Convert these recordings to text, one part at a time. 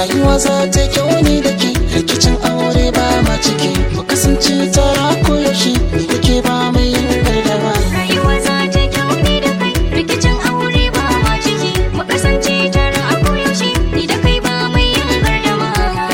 rayuwa za ta yi kyau ni da ke rikicin aure ba ma ciki mu kasance tara koyaushe ni da ke ba mai yin gardama Rayuwa za ta kyau ni da kai rikicin aure ba ma ciki mu kasance tare a koyaushe ni da kai ba mai yin gardama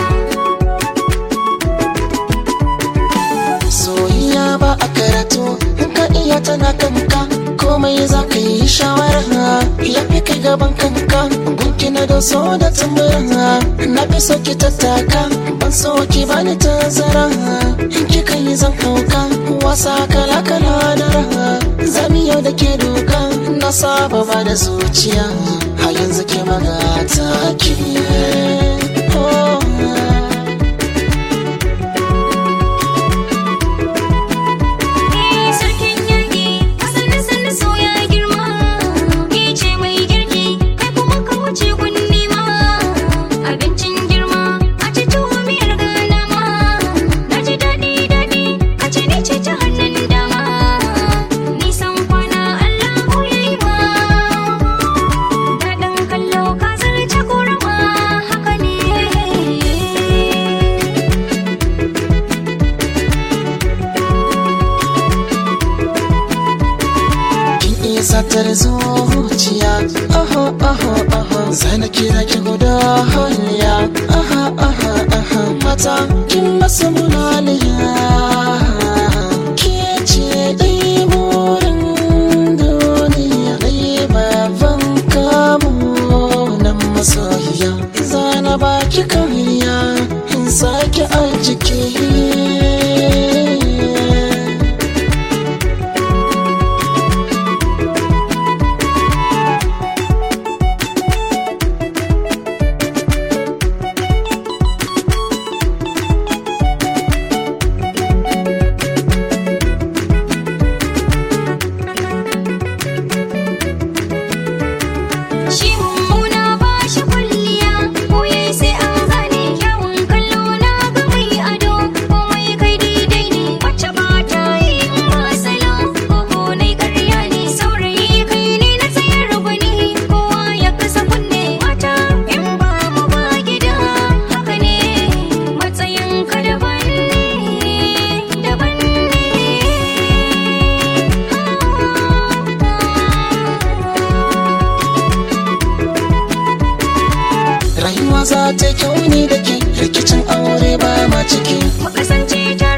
soyayya ba a karatu in ka iya tana kanka komai za ka yi shawara ya fi kai gaban kanka gunki na da so da tambara na fi so ki tattaka ban so ki bani tazara in kika yi zan kauka wasa kala kala da raha zami yau da ke doka na saba ba da zuciya a yanzu ke magata ki oh. Eh sarkin yaƙi asalin sanda so ya girma ke ce mai girki kai kuma ka wuce gunni ma abincin girma a ci tuwo miyar gana ma na ji daɗi daɗi a ci ni ce ta hannun dama nisan kwana Allahu ya yi ma daɗin kallo ka zarce korama haka ne kin iya satar zuciya aha aha aha zana kira ki guda hanya aha aha aha mata kin masa mulaliya ke ce dai burin duniya dai baban kamu nan masoyiya zana baki kariya in sake a jiki Shi mummuna ba shi kwalliya, koye sai an gane kyawun kallo na ga mai ado, komai kai daidai ne, wacce ba ta yi in ba salo, koko nai karya ne, saurayi kai ne na tsayar gwani, kowa ya kasa kunne mata in ba mu ba gida, haka ne, matsayin ka daban ne, daban rayuwa za ta yi kyau ni da ke rikicin aure ba ma ciki mu kasance tare